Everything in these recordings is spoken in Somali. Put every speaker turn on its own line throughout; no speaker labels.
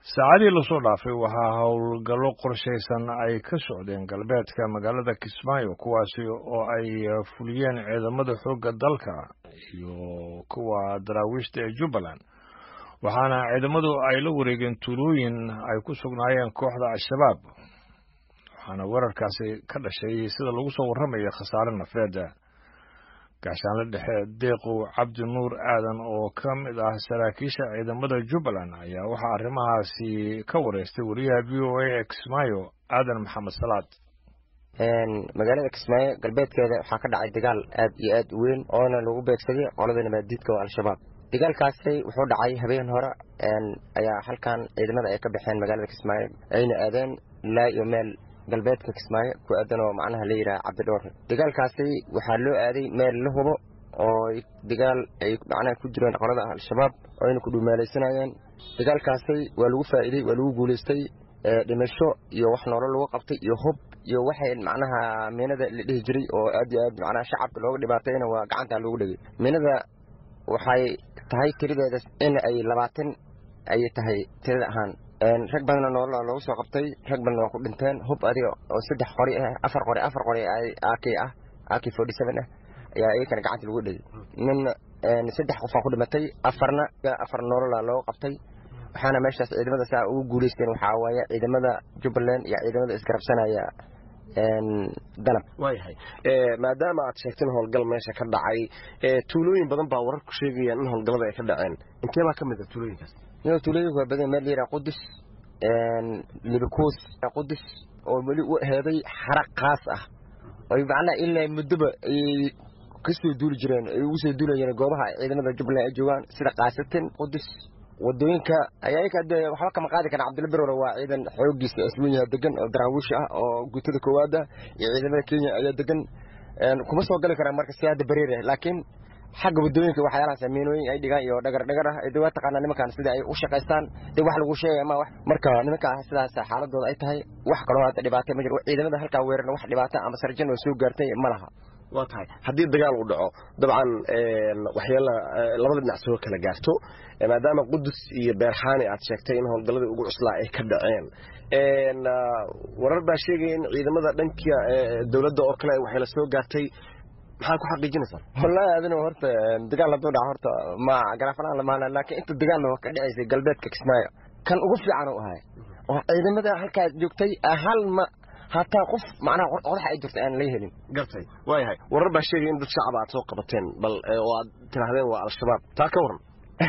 saacadii lasoo dhaafay waxaa howlgallo qorshaysan ay ka socdeen galbeedka magaalada kismaayo kuwaasi oo ay fuliyeen ciidamada xoogga dalka iyo kuwa daraawiishta ee jubbaland waxaana ciidamadu ay la wareegeen tuulooyin ay ku sugnaayeen kooxda al-shabaab waxaana weerarkaasi ka dhashay sida lagu soo warramaya khasaare nafeed gaashaanle dhexe deeqow cabdi nuur aadan oo ka mid ah saraakiisha ciidamada jubbaland ayaa waxaa arrimahaasi ka wareystay wariyaha v o a ee kismaayo aadan maxamed salaad
magaalada kismaayo galbeedkeeda waxaa ka dhacay dagaal aad iyo aad u weyn oona lagu beegsaday qolada nabaaddiidka oo al-shabaab dagaalkaasi wuxuu dhacay habeen hore ayaa halkan ciidamada ay ka baxeen magaalada kismaayo ayna aadeen ilaa iyo meel galbeedka kismaayo ku aadan oo macnaha la yidhaha cabdidhoore dagaalkaasi waxaa loo aaday meel la hubo oo dagaal ay macnaha ku jireen qolada al-shabaab oo ayna ku dhuumaalaysanayeen dagaalkaasi waa lagu faa'iidey waa lagu guulaystay dhimasho iyo wax noolo lagu qabtay iyo hub iyo waxay macnaha miinada la dhihi jiray oo aad iyo aad macnaha shacabka looga dhibaatayna waa gacanta loogu dhegay miinada waxay tahay tiradeeda in ay labaatan ayay tahay tirada ahaan rag badanna noolaa loogu soo qabtay rag badanna waa ku dhinteen hub adiga oo saddex qori ah afar qori afar qori ak ah ak forty seven ah ayaa iyakana gacanta lagu dhegay ninna saddex qofaa ku dhimatay afarna afar noololaa loogu qabtay waxaana meeshaas ciidamada saa ugu guulaysteen waxaa waaye ciidamada jubbaland iyo ciidamada isgarabsanaya danab
waayahay maadaama aad sheegteen howlgal meesha ka dhacay tuulooyin badan baa wararku sheegayaan in howlgallada ay ka dhaceen intee baa ka mid a tuulooyinkaas
yo tuulooyinku waa badan meel layidhaha qudus libakuus qudus oo weli u heeday xaraq khaas ah oy macnaha ilaa muddoba ayay kasoo duuli jireen ay ugu soo duulayeen goobaha ciidamada jubbaland ay joogaan sida kaasatin qudus wadooyinka ayaka de waxba kama qaadi kara cabdilla berore waa ciidan xoogiisa aswenyaha degan oo daraawiish ah oo guutada koowaada iyo ciidamada kenya ayaa degan kuma soo gali karaan marka si hadda beriir laakiin xagga wadooyinka waxyaalahaas miinooyin ay dhigaan iyo dhagar dhagar ah de waa taqaanaa nimankan sida ay u shaqaystaan de wax lagu sheegaya ma marka nimanka sidaas xaaladooda ay tahay wax kaloo hadda dhibaatay ma jiro ciidamada halkaa weerarna wax dhibaata ama sarjan oo soo gaartay ma laha
waa tahay haddii dagaal uu dhaco dabcan waxyaala labada dhinac soo kala gaarto maadaama qudus iyo beerxaani aad sheegtay in howlgalladii ugu cuslaa ay ka dhaceen warar baa sheegaya in ciidamada dhanka dowladda oo kale waxay la soo gaartay maxaa ku xaqiijinaysaa
wallahi adina horta dagaal hadduu dhaco horta ma garaafanaan lamaana laakiin inta dagaalna ka dhacaysay galbeedka kismaayo kan ugu fiican u ahay oo ciidamada halkaa joogtay hal ma hataa qof macnaha qodaxa ay jirto aan laga helin
gartay waayahay warar baa sheegaya in dad shacaba aad soo qabateen bal oo aad tidhaahdeen waa al-shabaab taa ka waran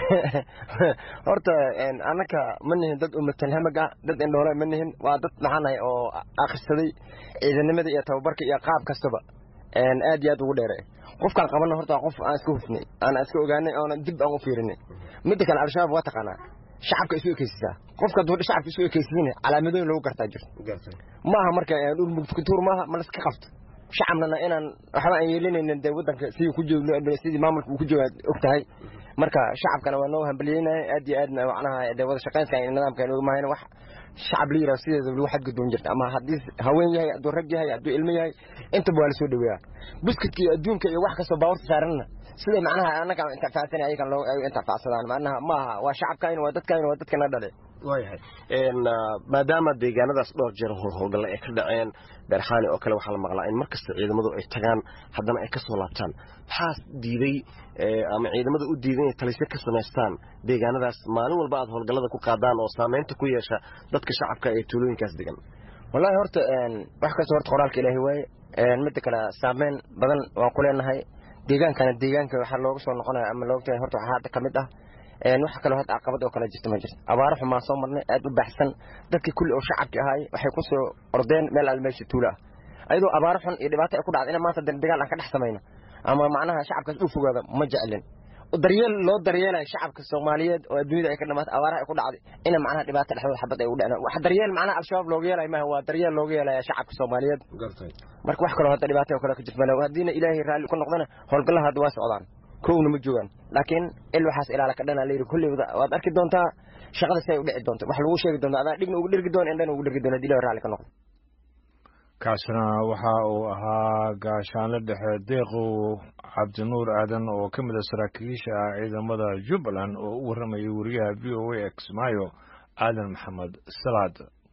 horta annaka ma nihin dad umatalhamag ah dad indhoole ma nihin waa dad maxaanahay oo akhrisaday ciidanimada iyo tababarka iyo qaab kastaba aad iyo aad ugu dheere qofkaan qabanna horta qof aan iska hufnay aan iska ogaanay oona dib aan u fiirinay midda kale al-shabaab waa taqaanaa shacabka isu ekeysisaa qofka hadduu shacabka isu ekeysiin calaamadooyin lagu gartaa jirto maaha marka dhulmugtuur maaha ma laska qabto shacabnana inaan waxba aan yeelinaynin dee waddanka sidii ku joogno sidii maamulka uu ku jooga og tahay marka shacabkana waa noo hambalyeynaya aad iyo aadna macnaha dee wada shaqaynska iyo nidaamka nooga mahayna wax shacab la yiraahdo sideeda lagu xadgudboon jirta ama haddii haween yahay hadduu rag yahay hadduu ilmo yahay intaba waa lasoo dhaweeyaa buskudka iyo adduunka iyo wax kastoo baawarta saaranna sida macnaha annaga intifacsan ayagan loo intifacsadaan macnaha maaha waa shacabkayna waa dadkayna waa dadkana dhale
waayahay maadaama deegaanadaas dhowr jeer howlgalle ay ka dhaceen beerxaani oo kale waxaa la maqlaa in markasta ciidamadu ay tagaan haddana ay ka soo laabtaan maxaa diiday ama ciidamada u diiday inay talisyo ka samaystaan deegaanadaas maalin walba aad howlgallada ku qaadaan oo saamaynta ku yeesha dadka shacabka ee tuulooyinkaas degan
wallahi horta wax kasta horta qoraalka ilaahay waaye midda kale saameyn badan waan ku leenahay deegaankana deegaanka waxaa looga soo noqonaya ama loogtahay horta waxaa hadda ka mid ah waxa kaloo hadda caqabad oo kale jirta ma jirto abaaro xumaan soo marnay aad u baxsan dadkii kulli oo shacabki ahaay waxay ku soo ordeen meel al meesha tuulo ah ayadoo abaaro xun iyo dhibaato ay ku dhacda ina maanta dagaal aan ka dhex samayno ama macnaha shacabkaas u fogaada ma jeclin daryeel loo daryeelayo shacabka soomaaliyeed oo adduunyada ay ka dhamaatay abaaraha ay ku dhacday ina macnaha dhibaato dhexdooda xabad ay ugu dhaceen wax daryeel macnaha al-shabaab looga yeelayo maaha waa daryeel looga yeelaya shacabka soomaaliyeed marka wax kaloo hadda dhibaato oo kale ka jirta male haddiina ilaahay raalli ku noqdana howlgallaha hadda waa socdaan kowna ma joogaan laakiin il waxaas ilaala ka dhana layidhi kulley waad arki doontaa shaqada si ay u dhici doonto wax lagu sheegi doonta adaa dhigna ugu dhirgi doona indhana ugu dhirgi doona hadii ilahay raalli ka noqdo
kaasina waxa uu ahaa gaashaanle dhexe deeqow cabdinuur aadan oo ka mid a saraakiisha ciidamada jubbaland oo u warramayay wariyaha v o a exmayo aadan maxamed salaad